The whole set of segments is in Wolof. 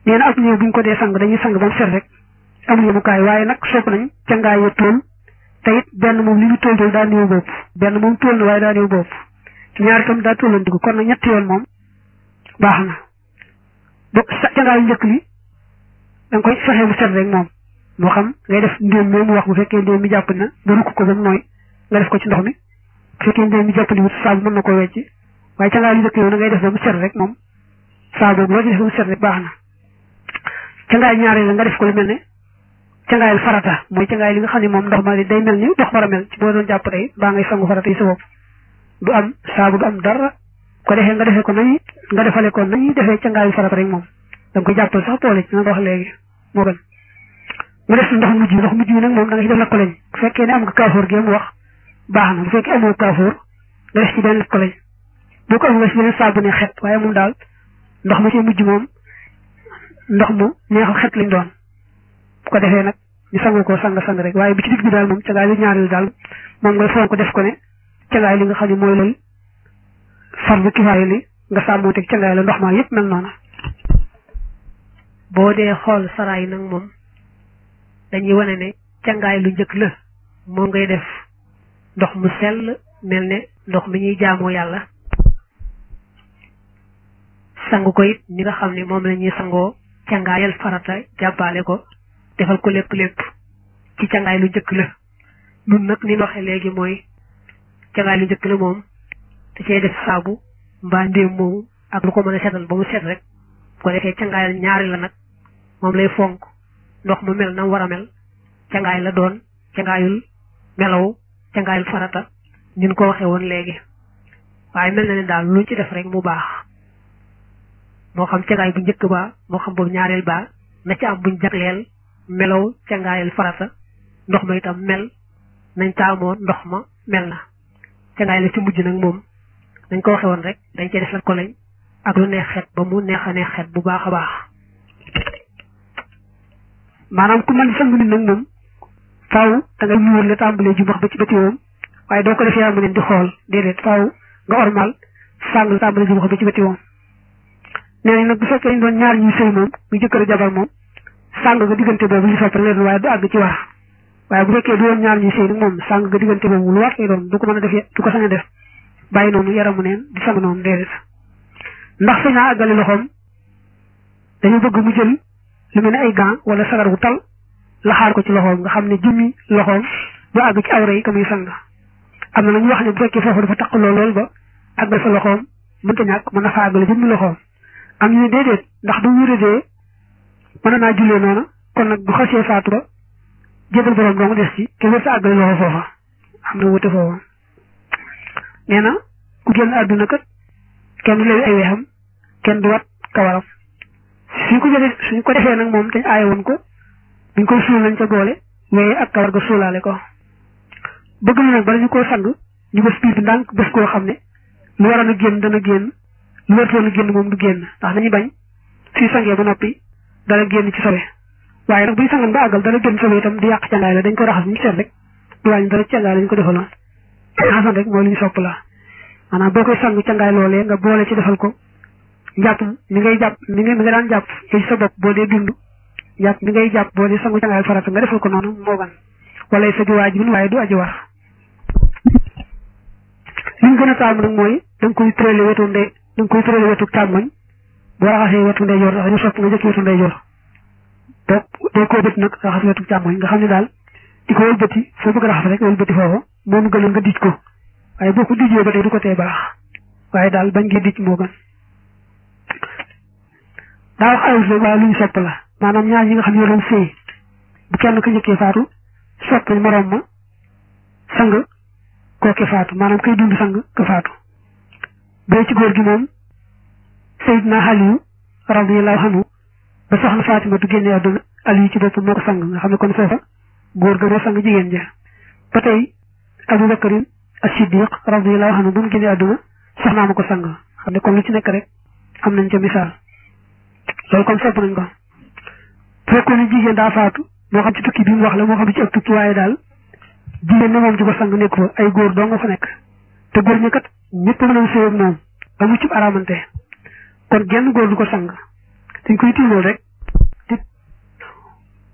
nee na ak néew bu ñu ko dee sang dañuy sang ba mu set rek amul yemukaay waaye nag sopp nañ cangaay ya tóol te it benn moom li ñu tóol tóol daa néew bopp benn moom tóol na waaye daa néew bopp ñaar itam daa tóolandiku kon nag ñetti yoon moom baax na ba cangaayu njëkk li da nga koy fexe mu set rek moom moo xam ngay def ndéem moomu wax bu fekkee ndéem mi jàpp na nga rukk ko ba mu nooy nga def ko ci ndox mi bu fekkee ndéem mi jàppali wut saabu mën na ko wecc waaye cangaayu njëkk yow na ngay def ba mu set rek moom saabu boobu loo ci def ba mu set rek baax na cangaay ñaareel la nga def ko lu mel ne cangaayal farata mooy cangaay li nga xam ne moom ndox ma day mel ni ndox war a mel ci boo doon jàpp tey baa ngay sangu farata yi sa bopp du am saabu du am dara ko defee nga defee ko nañu nga defale ko nañuy defee cangaayu farata rek moom da nga koy jàppal sax boole ci na nga wax léegi moo gën mu def ndox mujj ndox mujj bi nag moom da nga ci def la koleñ bu fekkee ne am nga kaafoor gi mu wax baax na bu fekkee amoo kaafoor nga def ci benn koleñ boo ko am nga ci beneen saabu ne xet waaye moom daal ndox ma ci mujj moom ndox mu neexal xet lañ doon bu ko defee nag ñu sangu ko sang sang rek waaye bi ci digg bi daal moom cangaay lu ñaareel daal moom ngay foog ko def ko ne cangaay li nga xam ne mooy loolu fardu kifaaya li nga sàmmoo teg cangaay la ndox ma yëpp mel noonu boo dee xool saraay nag moom dañuy wane ne cangaay lu njëkk la moom ngay def ndox mu sell mel ne ndox mi ñuy jaamoo yàlla sang ko it ñi nga xam ne moom la ñuy sangoo cangaayal farata jàppaale ko defal ko lépp lépp ci cangaay lu njëkk la nun nag ni waxee léegi mooy cangaay lu njëkk la moom da cee def saabu mbaa ndéem moomu ak lu ko mën a setal ba mu set rek bu ko defee cangaayal ñaari la nag moom lay fonk ndox mu mel na war a mel cangaay la doon cangaayul melaw cangaayul farata ñun ko waxee woon léegi waaye mel na ne daal luñ ci def rek mu baax moo xam cangaay bu njëkk ba moo xam boobu ñaareel ba na ci am buñ jagleel melaw cangaayal farata ndox ma itam mel nañ taamoo ndox ma mel na cangaay la ci mujj nag moom dañ ko waxe woon rek dañ cee def la ko lañ ak lu neex xet ba mu neex a neex xet bu baax a baax maanaam ku mën sang nit nag moom faaw da nga ñuwal la tàmbalee ju bax ba ci bëti woom waaye doo ko def yaa mu leen di xool déedéet faaw nga ormal sang la tàmbalee ju bax ba ci bëti woom nee nañ nag bu fekkee ñu doon ñaar ñuy sëy moom muy jëkkër jabar moom sàng nga diggante boobu li sopp leen waaye du àgg ci war waaye bu fekkee du woon ñaar ñuy sëy nag moom sàng nga diggante boobu lu war lay doon du ko mën a def du ko sañ a def bàyyi noonu yaramu neen di sang noonu déedéet ndax sañ naa àggale loxoom dañu bëgg mu jël lu mel ne ay gants wala sagar gu tal laxaar ko ci loxoom nga xam ne jëmmi loxoom du àgg ci awra yi ka muy sang am na ñu wax ne bu fekkee foofu dafa taq lool lool ba àggal sa loxoom mënta ñàkk mën na fa àggale jëmmi loxoom am ñu ne déedéet ndax bu wéradee mën naa jullee noonu kon nag bu xasee faatu ba jébal borom dong des ci te wër sa àggale loxo foofa am na wute foofa nee na ku génn àdduna kat kenn du lewi ay weexam kenn du wat kawaram suñ ko jëlee suñ ko defee nag moom dañ aaye woon ko buñ koy suul nañ ca boole weye ak kawar ga suulaale ko bëgg na nag bala ñu koo sang ñu bës biir bi ndànk bës koo xam ne lu waroon a génn dana génn lu wartoon a génn moom du génn ndax dañuy bañ suy sangee ba noppi dana génn ci sobe waaye nag buñ sangan ba àggal dana génn sobe itam di yàq cangaay la dañ ko raxas bu ñu seet rek du wàññi dara cangaay la ñu ko defaloon xasan rek mooy li ñu sopp la maanaam boo koy sang cangaay loolee nga boole ci defal ko njàpp mi ngay jàpp mi nga mi nga daan jàpp ci sa bopp boo dee dund jàpp mi ngay jàpp boo dee sangu cangaay farata nga defal ko noonu moo gan wala sa bi waajibin waaye du aji war li ñu gën a taamu nag mooy da nga koy tërale wetu ndey da nga koy tërale wetu càmmoñ boo raxasee wetu ndeyjoor sax ñu sopp nga jëkk wetu ndeyjoor donc day koo bët nag raxas wetu càmmoñ nga xam ne daal di ko wëlbati foo bëgg raxas rek wëlbati foofu moom gënoon nga dij ko waaye boo ko dijee ba tey du ko tee baax waaye daal bañ ngi dij moo gën daa wax ayut rek waaye lu ñu sopp la maanaam ñaar ñi nga xam ne doon sëy bu kenn ko njëkkee faatu sopp nañ moroom ma sang kooke faatu maanaam kay dund sang ka faatu bee ci góor gi moom Seydina Aliyu radiyallahu anhu ba soxna Fatima du génne àdduna Aliyu ci boppam moo ko sang nga xam ne kon foofa góor ga moo sang jigéen ja ba tey Abu Bakarin as-Siddiq radiyallahu anhu bu mu génne àdduna soxnaa ma ko sang xam ne kon lu ci nekk rek am nañ ca misaal loolu kon sopp nañ ko fekkoon ne jigéen daa faatu moo xam ci tukki bi mu wax la moo xam ci ak tukki waaye daal jigéen ne moom ci ko sang nekk fa ay góor doo nga fa nekk te góor ñi kat ñëpp mën a sëy ak moom ba mu ci aramante kon genn góor du ko sang dañ koy tiimal rek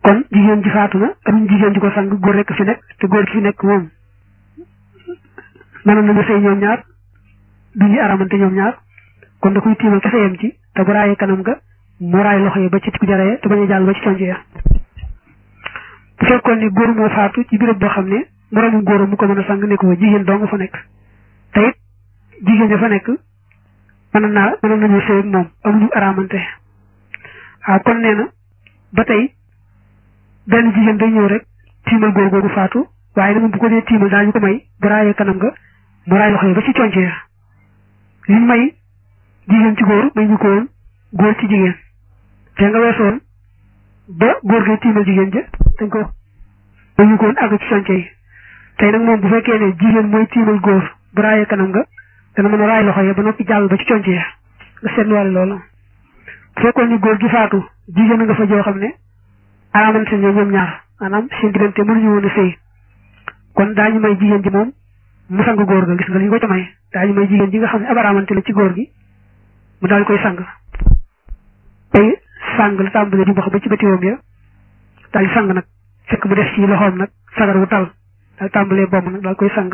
kon jigéen ji faatu na amuñ jigéen ji ko sang góor rekk fi nekk te góor ki fi nekk moom mënoon nañu sëy ñoom ñaar du ñu aramante ñoom ñaar kon da koy tiimal kese yem ci te bu raayee kanam ga mu raay loxo yi ba ci tikku jaree te bañ a jàll ba ci conc ya bu fekkoon ni góor moo faatu ci béréb boo xam ne moroomu góor mu ko mën a sang nekk fa jigéen doo nga fa nekk te it jigéen ja fa nekk mën naa mënoon nañu sëy ak moom amuñu aramante waaw kon nee na ba tey benn jigéen day ñëw rek tiimal góor googu faatu waaye nag bu ko dee tiimal daañu ko may bu raayee kanam ga mu raay loxo yi ba ci conc ya liñ may jigéen ci góor may ñu ko woon góor ci jigéen te nga weesoon ba góor gi tiimal jigéen ja dañ ko may ñu ko woon àgg ci conc yi tey nag moom bu fekkee ne jigéen mooy tiimal góor bu raayee kanam nga dana mën a raay loxo ya ba noppi jàll ba ci conc ya nga seetluwaale loolu bu fekkoon ni góor gi faatu jigéen nga fa joo xam ne aramante ne ñoom ñaar maanaam seen diggante mënuñu woon a sëy kon daañu may jigéen ji moom mu sang góor ga gis nga li ñu ko ca may daañu may jigéen ji nga xam ne ab aramante la ci góor gi mu daal koy sang tey sang la tàmbalee di wax ba ci bëtiwoom ya daal di sang nag fekk mu def ci loxoom nag sagar wu tal daal tàmbalee bomb nag daal koy sang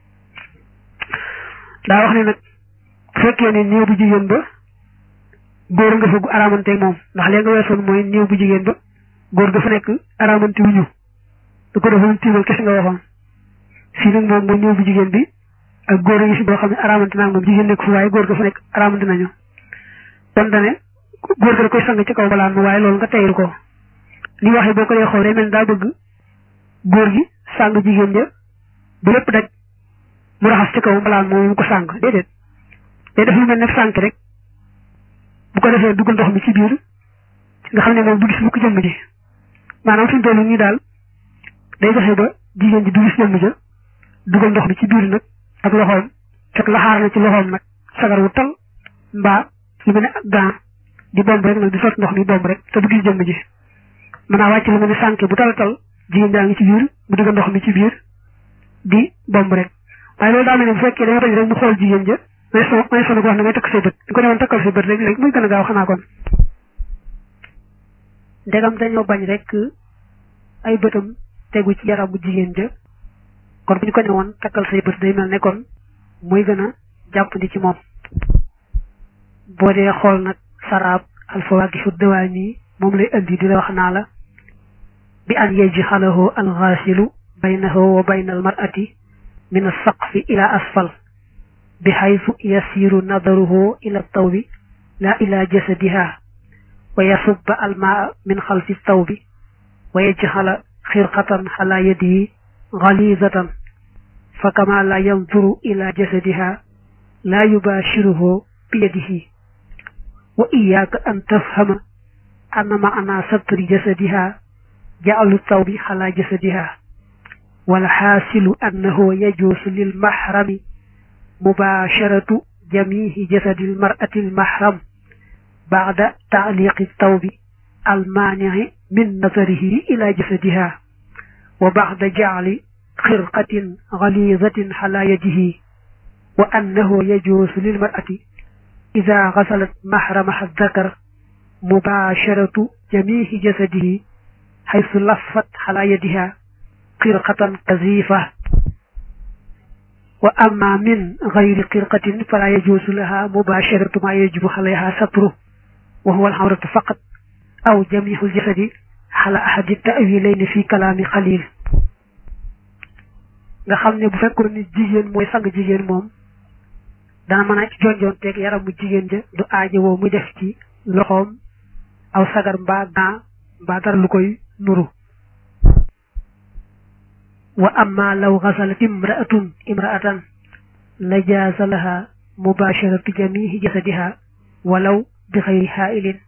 daa wax ne nag fekkee ne néew bu jigéen ba góor nga fa gu aramante moom ndax léegi nga weesoon mooy néew bu jigéen ba góor ga fa nekk aramante wuñu du ko defoon tiimal kese nga waxoon fii nag moom mooy néew bu jigéen bi ak góor a ngi si boo xam ne aramante naa moom jigéen nekk fu waaye góor ga fa nekk aramante nañu kon dane góor ga da koy sang ci kaw balaan ma waaye loolu nga teylu ko li waxee boo ko dee xool day mel daa bëgg góor gi sang jigéen ja ba lépp daj mu raxas ci kaw balaan moom mu ko sang déedéet day def lu mel ne sànk rek bu ko defee dugg ndox mi ci biir nga xam ne moom du gis bu ko jëmm ji maanaam suñu toll nii daal day fexe ba jigéen ji du gis jëmm ja dugal ndox mi ci biir nag ak loxoom fekk laxaar na ci loxoom nag sagar wu tal mbaa lu mel ne ak gan di bomb rek nag di sot ndox mi bomb rek te du gis jëmm ji mën naa wàcc lu mel ne sànk bu tal tal jigéen jaa ngi ci biir mu dugal ndox mi ci biir di bomb rek waaye loolu daa mel ne bu fekkee dañoo bañ rek mu xool jigéen ja may so may sonu ko wax ne ngay takk say bët di ko demoon takkal say bët rek léegi muy gën a gaaw xanaa kon ndegam dañoo bañ rek ay bëtam tegu ci yaramu jigéen ja kon bu ñu ko ne woon takkal say bët day mel ne kon muy gën a jàppandi ci moom boo dee xool nag saraab alfawaakihu dawaani moom lay indi di la wax naa la bi an yajxalahu alxaasilu baynahu wa bayna almar'ati min alsaqfi ila asfal bi xaytu yasiru nadaruhu ila tawbi la ila jasadiha wa yasubba almaa min xalfi tawbi wa yajxala xirqatan xala yadihi galizatan fa kama la yanduru ila jasadiha la yubashiruhu bi yadihi wa iyaaka an tafhama anna maana satri jasadiha ja'alu tawbi xala jasadiha wal xaasilu annahu yajuusu lil mahrami mubasharatu jamihi jasadi lmar'ati lmahram ba'da ta'liqi tawbi almaani'i min nazarihi ila jasadiha wa ba'da ja'li xirqatin ghalizatin ala yadihi wa annahu yajuusu lilmar'ati idha ghasalat mahramaha dhakar mubasharatu jamihi jasadihi haythu laffat ala yadiha xirqatan kazifa wa amma min gayri xirqatin fala yajuusu laha mubasharatu ma yajibu alayha satru wa huwa alxawratu faqat aw jamihu ljasadi ala ahadi tawilayni fi kalaami xalil nga xam ne bu fekkoon ni jigéen mooy sang jigéen moom dana mën a jonjoon teeg yaramu jigéen ja du aajo woo muy def ci loxoom aw sagar mbaa gaa mbaa dara lu koy nuru wa amma law ghasalat imra'atun imra'atan la jaaza laha mubasharatu jamihi jasadiha walaw bi xayri haa'ilin